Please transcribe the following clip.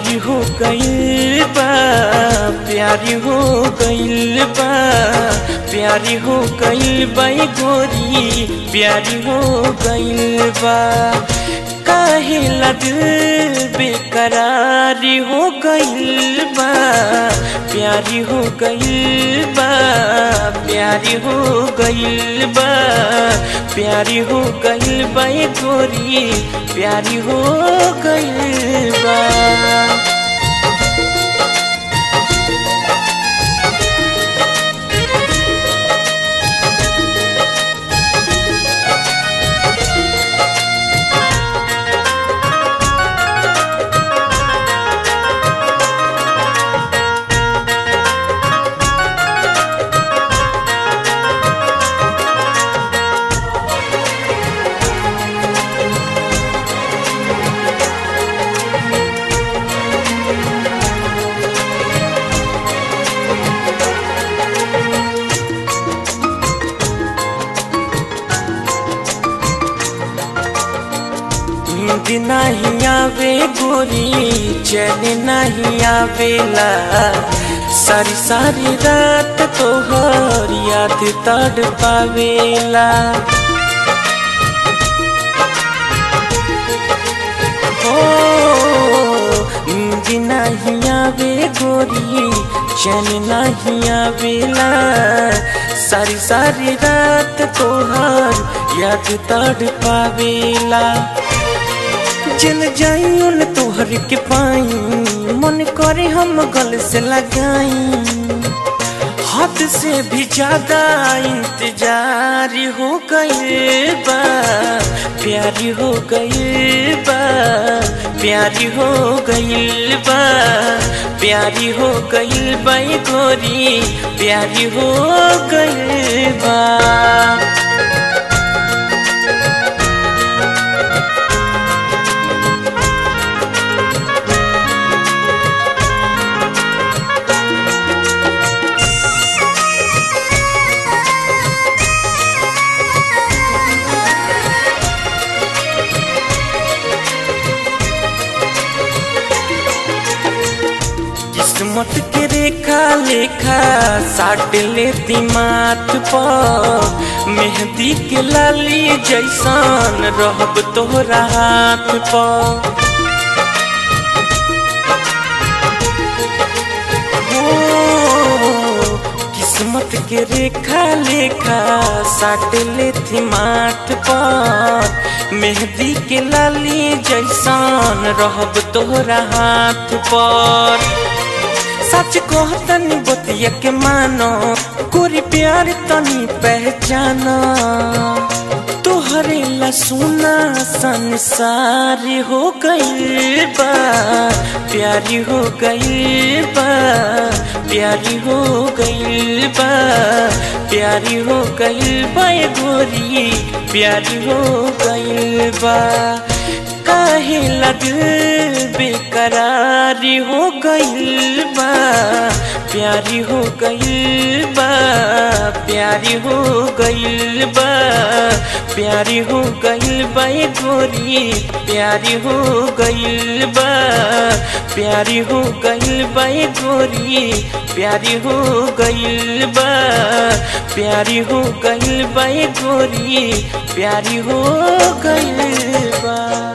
प्यारी हो गइल बा प्यारी हो गइल बा प्यारी हो गइल बा ए गोरी प्यारी हो गइल बा काहे ला दिल बेकरारी हो गइल बा प्यारी हो गइल बा प्यारी हो गइल बा प्यारी हो गइल बा ए गोरी प्यारी हो गइल बा नींद नहीं आवे गोरी चैन नहीं आवेला सारी सारी रात तोहर याद तड़ पावेला हो नींद नहीं आवे गोरी चैन नहीं आवेला सारी सारी रात तोहर याद तड़ पावेला जल जाइयो तोहर के पाई मन करे हम गल से लगाई हद से भी ज्यादा इंतजार हो गए बा प्यारी हो गई बा प्यारी हो गई बा प्यारी हो गई बा ए गोरी प्यारी हो गई बा किस्मत के रेखा लेखा साट ले दिमाग पर मेहंदी के लाली जैसन रहब तोहरा हाथ पर हो, किस्मत के रेखा लेखा साट ले दिमाग पर मेहंदी के लाली जैसन रहब तोहरा हाथ पर सच कहतनी बतिया के मानो गोरी प्यार तनी पहचाना तोहरे ला सुना संसार हो गई बा प्यारी हो गई बा प्यारी हो गई बा प्यारी हो गई बा ए गोरी प्यारी हो गई बा काहे लग बेकरारी हो गइल बा प्यारी हो गइल बा प्यारी हो गइल बा प्यारी हो गइल बा ए गोरी प्यारी हो गइल बा प्यारी हो गइल बा ए गोरी प्यारी हो गइल बा प्यारी हो गइल बा ए गोरी प्यारी हो गइल बा